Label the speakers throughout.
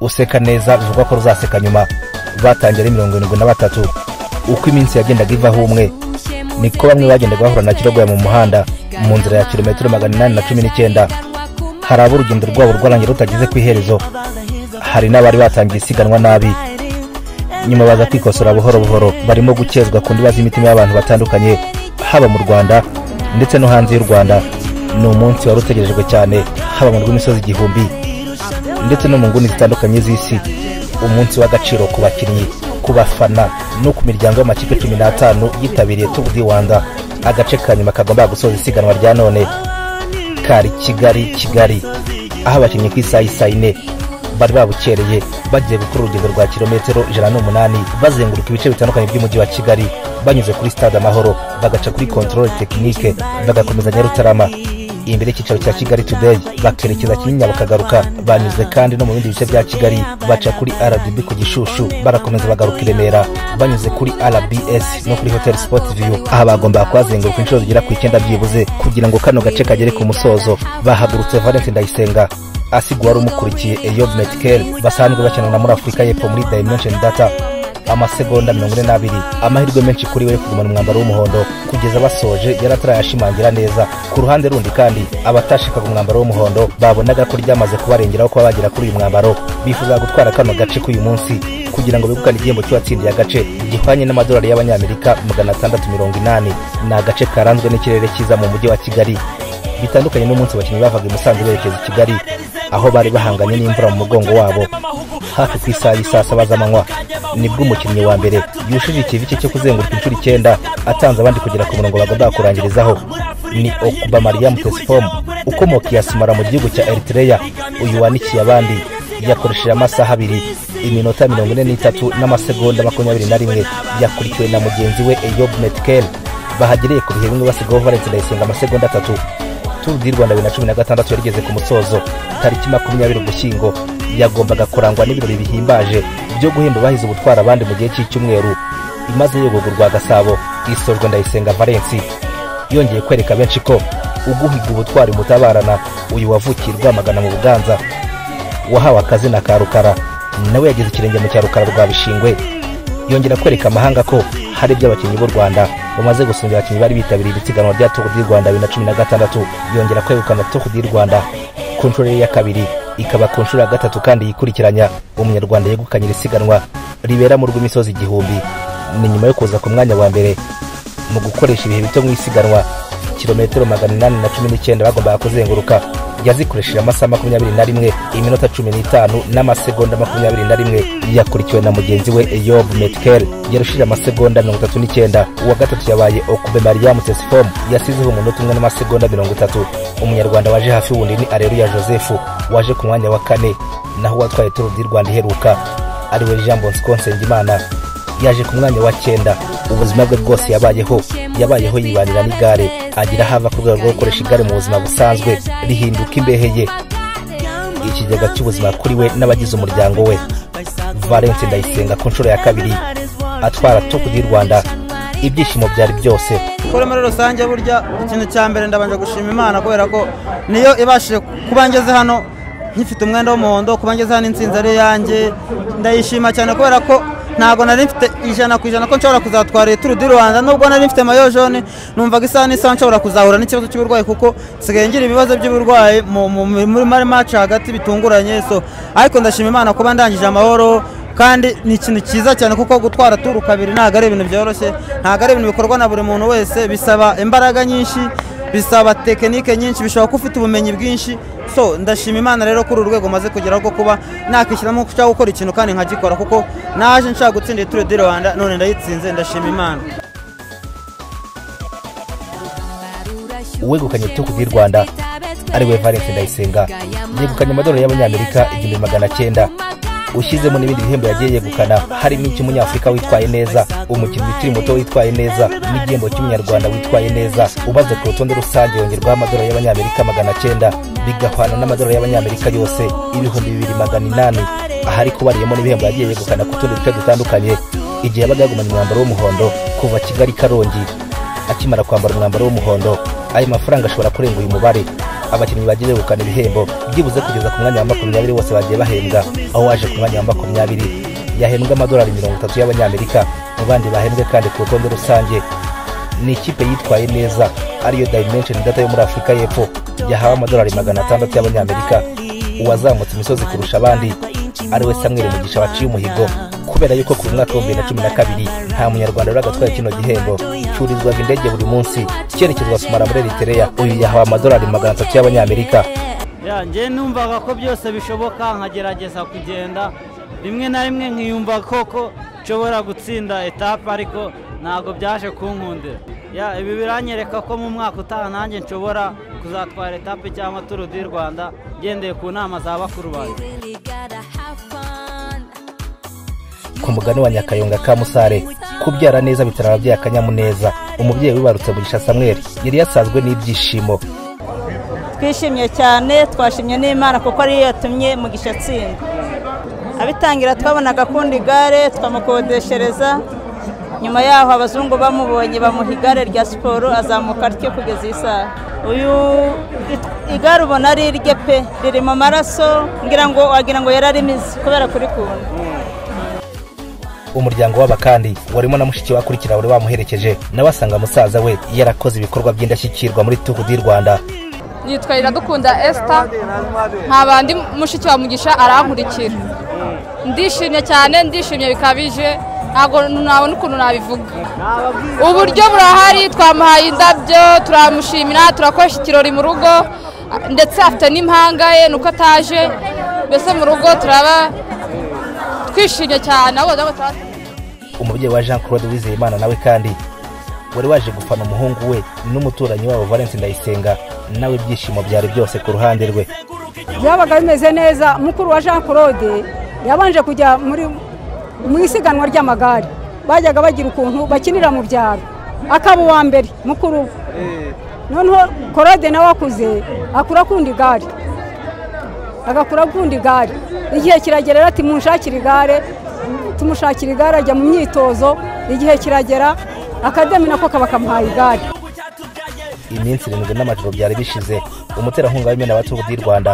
Speaker 1: useka neza bivugwa ko ruzaseka nyuma batangiye ari mirongo irindwi na batatu uko iminsi yagendaga ivaho umwe niko bamwe bagendaga bahura na kirogoya mu muhanda mu nzira ya kilometero magana inani na cumi n'icyenda hari abo urugendo rwabo rwarangira rutageze ku iherezo hari n'abari batangiye isiganwa nabi nyuma baza kwikosora buhoro buhoro barimo gukezwa ku ndiba z'imitima y'abantu batandukanye haba mu rwanda ndetse no hanze y'u rwanda ni umunsi wari utegerejwe cyane haba mu rw'imisozi igihumbi ndetse no mu nguni zitandukanye z'isi umunsi w'agaciro ku bakinnyi ku bafana no ku miryango y'amakipe cumi n'atanu yitabiriye turu di rwanda agace ka nyuma kagomba gusoza isiganwa rya none kari kigali kigali aho abakinnyi ku isaha y'isaha ine bari babukereye bagiye gukora urugendo rwa kilometero ijana n'umunani bazenguruka ibice bitandukanye by'umujyi wa kigali banyuze kuri sitade amahoro bagaca kuri kontorore tekinike bagakomeza nyarutarama imbere y'icyicaro cya kigali tudeyi bakerekeza kinyinya bakagaruka banyuze kandi no mu bindi bice bya kigali baca kuri rdb ku gishushu barakomeza bagaruka i remera banyuze kuri rbs no kuri hoteli sipoti viyu aha bagombaga kuhazenguruka inshuro zigera ku icyenda byibuze kugira ngo kano gace kagere ku musozo bahagurutse valence ndayisenga asiga wari umukurikiye eyob metikeri basanzwe bakina na muri afurika y'epfo muri dimension data amasegonda mirongo ine n'abiri amahirwe menshi kuri we yo kugumana umwambaro w'umuhondo kugeza basoje yari atarayashimangira neza ku ruhande rundi kandi abatashakaga umwambaro w'umuhondo babonaga ko ryamaze kubarengeraho kuba bagera kuri uyu mwambaro bifuza gutwara kano gace k'uyu munsi kugira ngo begukane igihembo cy'uwatsindiye agace gihwanye n'amadolari y'abanyamerika magana atandatu mirongo inani ni agace karanzwe n'ikirere cyiza mu mujyi wa kigali bitandukanye n'umunsi abakinnyi bavaga i musanze berekeza i kigali aho bari bahanganye n'imvura mu mugongo wabo hafi ku isaha y'isaa saba z'amanywa nibwo umukinnyi wa mbere yujuje ikivi cye cyo kuzenguruka inshuro icyenda atanze abandi kugera ku murongo bagomba kurangirizaho ni okuba mariya mutesifomu ukomoka iyasumara mu gihugu cya eritereya uyu wanikiye abandi yakoresheje amasaha abiri iminota mirongo ine n'itatu n'amasegonda makumyabiri na rimwe yakurikiwe na mugenzi we eyobu metikeri bahagereye ku bihe bimwe basigaho valence ndayisenga amasegonda atatu turu di rwanda bibiri na cumi na gatandatu yarigeze ku musozo tariki makumyabiri ugushyingo yagombaga kurangwa n'ibirori bihimbaje byo guhemba bahize ubutwara abandi mu gihe cy'icyumweru imaze yogogurwa gasabo isorwa ndayisenga valensi yongeye kwereka benshi ko uguhiga ubutwari mutabarana uyu wavukiye rwamagana mu buganza wahawe akazina ka rukara nawe yagize ikirenge mu cya rukara rwa bishingwe yongera kwereka amahanga ko hari ibyo abakinnyi b'u rwanda bamaze gusumbya abakinnyi bari bitabiriye igitsiganwa rya tour du rwanda bibiri na cumi na gatandatu yongera kwegukana tour du rwanda ku nshuro ye ya kabiri ikaba ku nshuro ya gatatu kandi yikurikiranya umunyarwanda yegukanye iri siganwa ribera mu rw'imisozi igihumbi ni nyuma yo kuza ku mwanya wa mbere mu gukoresha ibihe bito mu isiganwa kilometero magana inani na cumi n'icyenda bagombaga kuzenguruka yazikoresheje amasaha makumyabiri na rimwe iminota cumi n'itanu n'amasegonda makumyabiri na rimwe yakurikiwe na mugenzi we eyobu metikeri yarushije amasegonda mirongo itatu n'icyenda uwa gatatu yabaye okube mariyamu tesifomu yasizeho umunota umwe n'amasegonda mirongo itatu umunyarwanda waje hafi wundi ni areruya joseph waje ku mwanya wa kane naho uwatwaye turu di rwanda iheruka ariwe jean bosco nsengimana yaje ku mwanya wa cyenda ubuzima bwe bwose yabayeho yabayeho yibanira n'igare agira aho ava ku rwego rwo gukoresha igare mu buzima busanzwe rihinduka imbehe ye ikigega cy'ubuzima kuri we n'abagize umuryango we valence ndayisenga ku nshuro ya kabiri atwara topu di rwanda ibyishimo byari byose
Speaker 2: kuri muri rusange burya ikintu cya mbere ndabanje gushima imana kubera ko niyo ibashije kuba ngeze hano nkifite umwenda w'umuhondo kuba ngeze hano insinzi ari iyanjye ndayishima cyane kubera ko ntabwo nari mfite ijana ku ijana ko nshobora kuzatwara iyi turu di rwanda nubwo nari mfite mayo jone numvaga isaha n'isaha nshobora kuzahura n'ikibazo cy'uburwayi kuko nsigaye ngira ibibazo by'uburwayi muri mari maci hagati bitunguranye so ariko ndashima imana kuba ndangije amahoro kandi ni ikintu cyiza cyane kuko gutwara turu kabiri ntabwo ari ibintu byoroshye ntabwo ari ibintu bikorwa na buri muntu wese bisaba imbaraga nyinshi bisaba tekinike nyinshi bishobora ko ufite ubumenyi bwinshi so ndashima imana rero kuri uru rwego maze kugeraho rwo kuba nakwishyiramo nshaka gukora ikintu kandi nkagikora kuko naje nshaka gutsinda ituro di rwanda none ndayitsinze ndashima imana
Speaker 1: uwegukanye ituro di rwanda ariwe valence ndayisenga yegukanye amadolari y'abanyamerika igihumbi magana cyenda ushyizemo n'ibindi bihembo yagiye yegukana harimo icy'umunyafurika witwaye neza umukinnyi ukiri muto witwaye neza n'igihembo cy'umunyarwanda witwaye neza ubaze ku rutonde rusange yongerwaho amadolari y'abanyamerika magana cyenda bigahwana n'amadolari y'abanyamerika yose ibihumbi bibiri magana inani ahari kubariyemo n'ibihembo yagiye yegukana ku tundi duce dutandukanye igihe yabaga yagumanye umwambaro w'umuhondo kuva kigali karongi akimara kwambara umwambaro w'umuhondo ayo mafaranga ashobora kurenga uyu mubare abakinnyi bagiye begukana ibihembo byibuze kugeza ku mwanya wa makumyabiri bose bagiye bahembwa aho waje ku mwanya wa makumyabiri yahembwe amadolari mirongo itatu y'abanyamerika mu bandi bahembwe kandi ku rutonde rusange ni ikipe yitwaye neza ariyo dimension data yo muri afurika y'epfo yahawe amadolari magana atandatu y'abanyamerika uwazamutse imisozi kurusha abandi ari we samuel mugisha waciye umuhigo kubera yuko ku mwaka w'ibihumbi bibiri na cumi na kabiri nta munyarwanda wari agatwaye kino gihembo cyurizwaga indege buri munsi cyerekezwa sumara muri eritereya uyu yahawe amadolari magana atatu y'abanyamerika
Speaker 3: njye numvaga ko byose bishoboka nkagerageza kugenda rimwe na rimwe nkiyumva koko nshobora gutsinda etape ariko ntabwo byaje kunkundira ibi biranyereka ko mu mwaka utaha nanjye nshobora kuzatwara etape cyangwa turu di rwanda ngendeye ku nama za bakuru banjye
Speaker 1: ku mugani wa nyakayonga ka musare kubyara neza bitera ababyeyi akanyamuneza umubyeyi wibarutse mugisha samuel yari yasanzwe n'ibyishimo
Speaker 4: twishimye cyane twashimye n'imana kuko ariyo yatumye mugisha atsinda abitangira twabonaga akunda igare twamukodeshereza nyuma yaho abazungu bamubonye bamuha igare rya siporo azamuka ryo kugeza iyi saha uyu igare ubona ari irye pe riri mu maraso ngira ngo wagira ngo yari arimize kubera kurikunda
Speaker 1: umuryango w'abakandi warimo na mushiki we akurikira wari wamuherekeje nawe asanga musaza we yarakoze ibikorwa by'indashyikirwa muri tuhu di rwanda
Speaker 5: yitwa iradukunda esita nta bandi mushiki wa mugisha arankurikira ndishimye cyane ndishimye bikabije ntabwo nabona ukuntu nabivuga uburyo burahari twamuhaye indabyo turamushimira turakoresha ikirori mu rugo ndetse afite n'impanga ye nuko ataje mbese mu rugo turaba twishimye cyane
Speaker 1: umubyeyi wa jean claude wizeyimana nawe kandi wari waje gufana umuhungu we n'umuturanyi wabo valence ndayisenga nawe ibyishimo byari byose ku ruhande rwe
Speaker 6: byabaga bimeze neza mukuru wa jean claude yabanje kujya muri mu isiganwa ry'amagare bajyaga bagira ukuntu bakinira mu byaro akaba uwa mbere mukuru we noneho claude nawe akuze akura akunda igare agakura akunda igare igihe kiragera ati munshakire igare tumushakira igare ajya mu myitozo igihe kiragera akademi nako kaba kamuhaye igare
Speaker 1: iminsi irindwi n'amajoro byari bishize umuterankunga w'imena wa turu di rwanda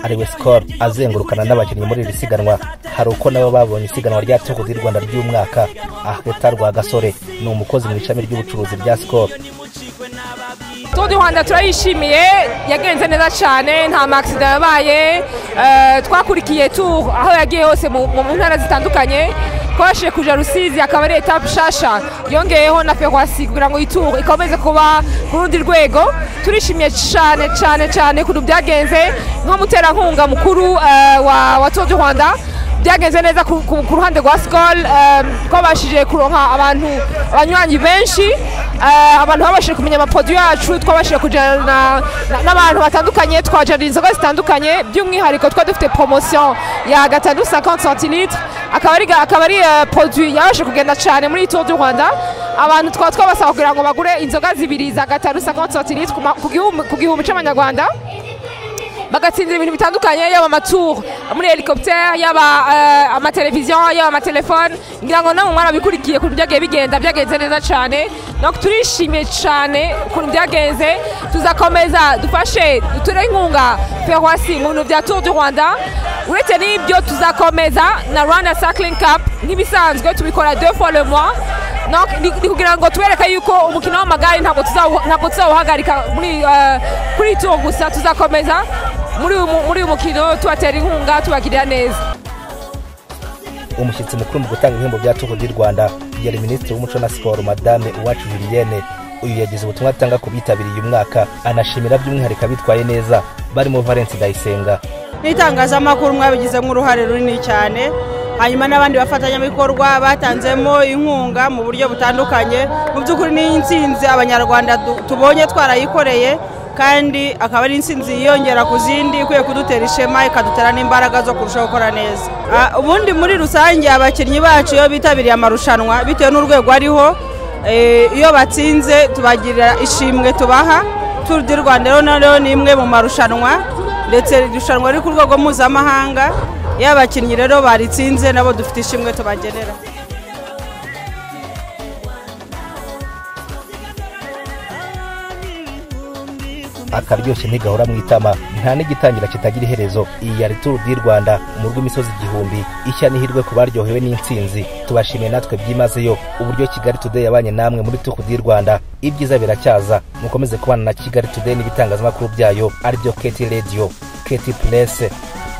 Speaker 1: ariwe sikoro azengurukana n'abakinnyi muri iri siganwa hari uko nabo babonye isiganwa rya turu di rwanda ry'umwaka ahweta rwagasore ni umukozi mu ishami ry'ubucuruzi rya sikoro
Speaker 7: turu di rwanda turayishimiye yagenze neza cyane nta makisida yabaye twakurikiye turu aho yagiye hose mu ntara zitandukanye twabashije kuja rusizi akaba ari etape nshasha yongeyeho na ferwasi kugira ngo ituru ikomeze kuba ku rundi rwego turishimye cyane cyane cyane ukuntu byagenze nk'umuterankunga mukuru wa tour du rwanda byagenze neza ku ruhande rwa sikoro twabashije kuronka abantu abanywanyi benshi abantu babashije kumenya amapodi yacu twabashije kujyana n'abantu batandukanye twajyana inzoga zitandukanye by'umwihariko twari dufite poromosiyo ya gatanu sakanti santilitire akaba ari podi yabashe kugenda cyane muri tour du rwanda abantu twaba twabasaba kugira ngo bagure inzoga zibiri za gatanu sakanti santilitire ku gihumbi cy'amanyarwanda bagatsindira ibintu bitandukanye yaba amaturu muri helicoptere yaba amateleviziyo yaba amatelefone ngira ngo namwe mwarabikurikiye ukuntu byagiye bigenda byagenze neza cyane turishimye cyane ukuntu byagenze tuzakomeza dufashe duture inkunga ferwasi mu bintu bya tour du rwanda uretse n'ibyo tuzakomeza na rwanda cycling cup nk'ibisanzwe tubikora deux fois le mois ni kugira ngo tubereke yuko umukino w'amagare ntabwo tuzawuhagarika kuri tour gusa tuzakomeza muri uyu mukino tubatera inkunga tubagirira neza
Speaker 1: umushyitsi mukuru mu gutanga ibihembo bya tuhu di rwanda yari minisitiri w'umuco na siporo madame uwacu julienne uyu yagize ubutumwa atanga ku bitabiriye uyu mwaka anashimira by'umwihariko abitwaye neza barimo valence ndayisenga
Speaker 8: n'itangazamakuru mwabigizemo uruhare runini cyane hanyuma n'abandi bafatanyabikorwa batanzemo inkunga mu buryo butandukanye mu by'ukuri n'iyi nsinzi abanyarwanda tubonye twarayikoreye kandi akaba ari insinzi yiyongera ku zindi ikwiye kudutera ishema ikadutera n'imbaraga zo kurushaho gukora neza ubundi muri rusange abakinnyi bacu iyo bitabiriye amarushanwa bitewe n'urwego ariho iyo batsinze tubagirira ishimwe tubaha turu di rwanda rero ni imwe mu marushanwa ndetse irushanwa riri ku rwego mpuzamahanga iyo abakinnyi rero baritsinze nabo dufite ishimwe tubagenera
Speaker 1: akaryoshye ntigahora mu itama nta n'igitangira kitagira iherezo iyi yari turu di rwanda umurwi w'imisozi igihumbi ishya n'ihirwe ku baryohewe n'insinzi tubashimiye natwe byimazeyo uburyo kigali today yabanye namwe muri tuku di rwanda ibyiza biracyaza mukomeze kubana na kigali today n'ibitangazamakuru byayo aribyo keti radiyo keti purese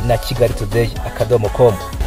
Speaker 1: na kigali today akadomo komu